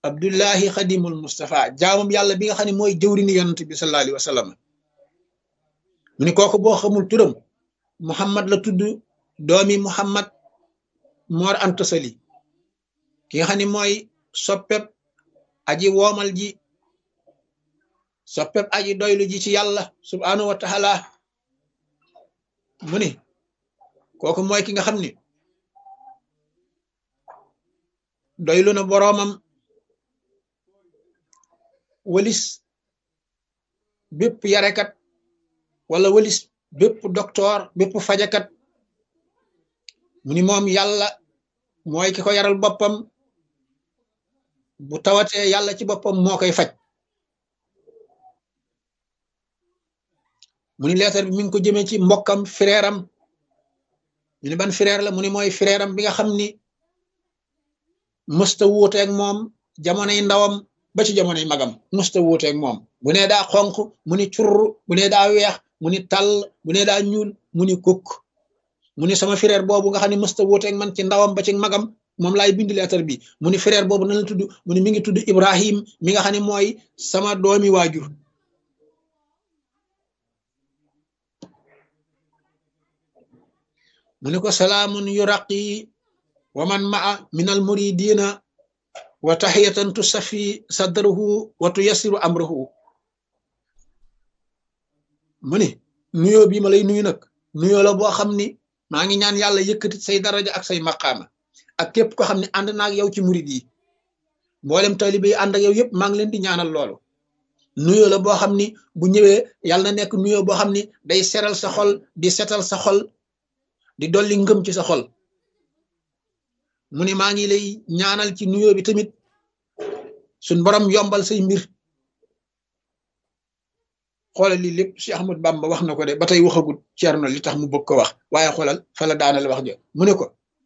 abdullahi xadimul mustafa jaamam yàlla bi nga xam ne mooy jëwrini yonent bi sallallahu alayhi wa sallam mu ni kooku boo xamul turam muhammad la tudd doomi muhammad moor anta sali ki nga xam ne mooy soppeb aji woomal ji soppeb aji doylu ji ci yàlla subhanahu wa taala mu ni kooku mooy ki nga xam ni doylu na boroomam walis bépp yarekat wala walis bépp docteur bépp fajakat mu ni moom yàlla mooy ki ko yaral boppam bu tawatee yàlla ci boppam moo koy faj mu ni leetar bi mi ngi ko jëmee ci mbokkam frère am ñu ni ban frère la mu ni mooy frère am bi nga xam ni mësta wuuteeg moom jamonoy ndawam ba ci jamonoy magam mësta wuuteeg moom bu nee daa xonq mu ni curr bu nee daa weex mu ni tàll bu nee daa ñuul mu ni kukk mu ni sama frère boobu nga xam ne mësta wuuteeg man ci ndawam ba ci magam moom laay bind leetar bi mu ni frère boobu na la tudd mu ni mi ngi tudd Ibrahim mi nga xam ne mooy sama doomi waajur mu ni ko salaamun yuraqi wa man maa min al muridina wa taxiyatan tusafi sadrahu wa tuyassiru amrahu mu ni nuyoo bii ma lay nuyu nag nuyoo la boo xam ni maa ngi ñaan yàlla yëkkati say daraja ak say maqaama ak képp ko xam ne ànd naa ak yow ci murid yi mboolem taalibe yi ànd ak yow yëpp maa ngi leen di ñaanal loolu nuyoo la boo xam ni bu ñëwee yàlla na nekk nuyoo boo xam ni day seral sa xol di setal sa xol di dolli ngëm ci sa xol mu ni maa ngi lay ñaanal ci nuyoo bi tamit suñ borom yombal say mbir xoolal lii lépp Cheikh Ahmad Bamba wax na ko de ba tey waxagut Ceerno li tax mu bëgg ko wax waaye xoolal fa la daanal wax jo mu ne ko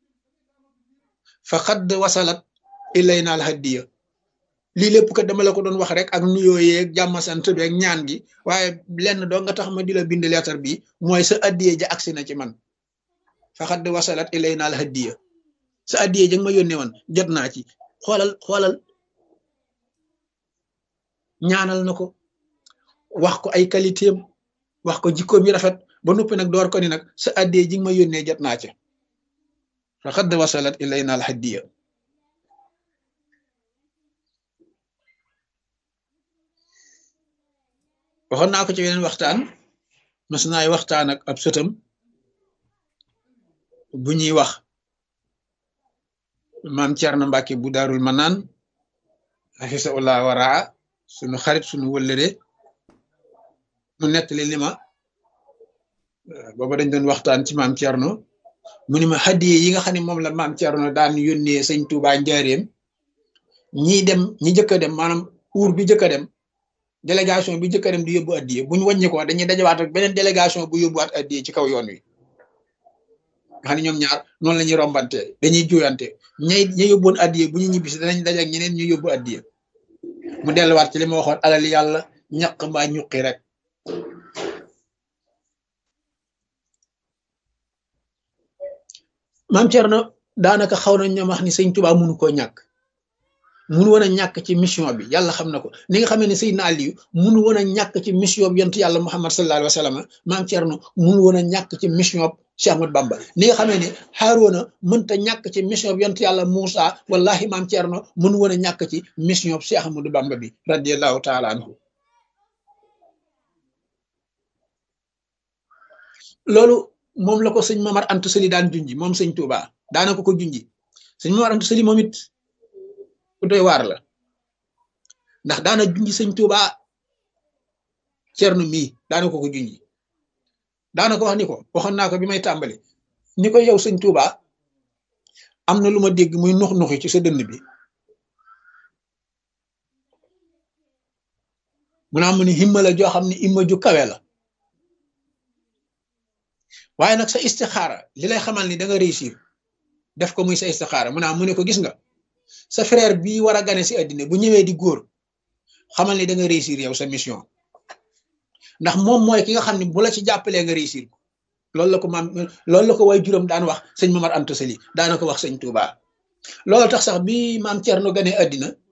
fa xadd wasalat ilayna al hadiya lii lépp kat dama la ko doon wax rek ak nuyoo yeeg jàmm sant bi ak ñaan gi waaye lenn doo nga tax ma di la bind leetar bi mooy sa addiye ja agsi na ci man fa xadd wasalat ilayna al hadiya sa addiye ja nga ma yónnee woon jot naa ci xoolal xoolal ñaanal na ko wax ko ay qualité am wax ko jikkoom yi rafet ba noppi nag door ko ni nag sa addiye ji nga ma yónnee jot naa ci fa xadd wasalat ilayna al hadiya waxoon naa ko ci weneen waxtaan mas naay waxtaan ak ab sëtam bu ñuy wax maam Cerno Mbàkke bu daarul manaan xafisaullah waraa sunu xarit sunu wëllëre mu nettali li ma booba dañ doon waxtaan ci maam Cerno mu ni ma hadiye yi nga xam ne moom la maam Cerno daan yónnee sëñ Tuubaa njaareem ñii dem ñi jëkk a dem maanaam uur bi jëkk a dem délégation bi jëkk a dem di yóbbu addiye bu ñu wàññi ko dañuy dajawaat ak beneen délégation bu yóbbuwaat addiye ci kaw yoon wi nga xam ne ñoom ñaar noonu la ñuy rombante dañuy juyante ñay ña yóbboon addiye bu ñu ñibbisi danañ daje ak ñeneen ñu yóbbu addiye mu delluwaat ci li ma waxoon alal yàlla ñaq mbaa ñuqi rek maam Cerno daanaka xaw nañ ñoom wax ni sëñ Tuubaa mënu koo ñàkk munu woon a ñàkk ci mission bi yàlla xam na ko ni nga xamee ne Seydina Aliyu munu woon a ñàkk ci mission bi yontu yàlla Muhammad sallallahu alayhi wa sallam maam Cerno munu woon a ñàkk ci mission bi Cheikh Ahmad Bamba ni nga xamee ne Haaruna mënta ñàkk ci mission bi yontu yàlla Muusa wallahi maam Cerno munu woon a ñàkk ci mission bi Cheikh Ahmadou Bamba bi radiallahu taala anhu loolu moom la ko sëñ Mamar Anta Sali daan junji moom sëñ Touba daana ko ko junji sëñ Mamar Anta Sali moom it ku doy waar la ndax daana junji sëñ Tuuba cernu mii daana ko ko junji daana ko wax ni ko waxoon naa ko bi may tàmbali ni ko yow sëñ Tuuba am na lu ma dégg muy nux nuxi ci sa dënn bi mu naa mu ni himma la joo xam ne himma ju kawe la waaye nag sa istixaara li lay xamal ni da nga réussir def ko muy sa istixaara mu naa mu ne ko gis nga sa frère bi war a gane si àddina bu ñëwee di góor xamal ni da nga réussir yow sa mission ndax moom mooy ki nga xam ne bu la ci jàppalee nga réussir ko loolu la ko maam loolu la ko way juróom daan wax sëñ Mamar Anta Sali daana ko wax sëñ Touba loolu tax sax bi maam Thierno gane àddina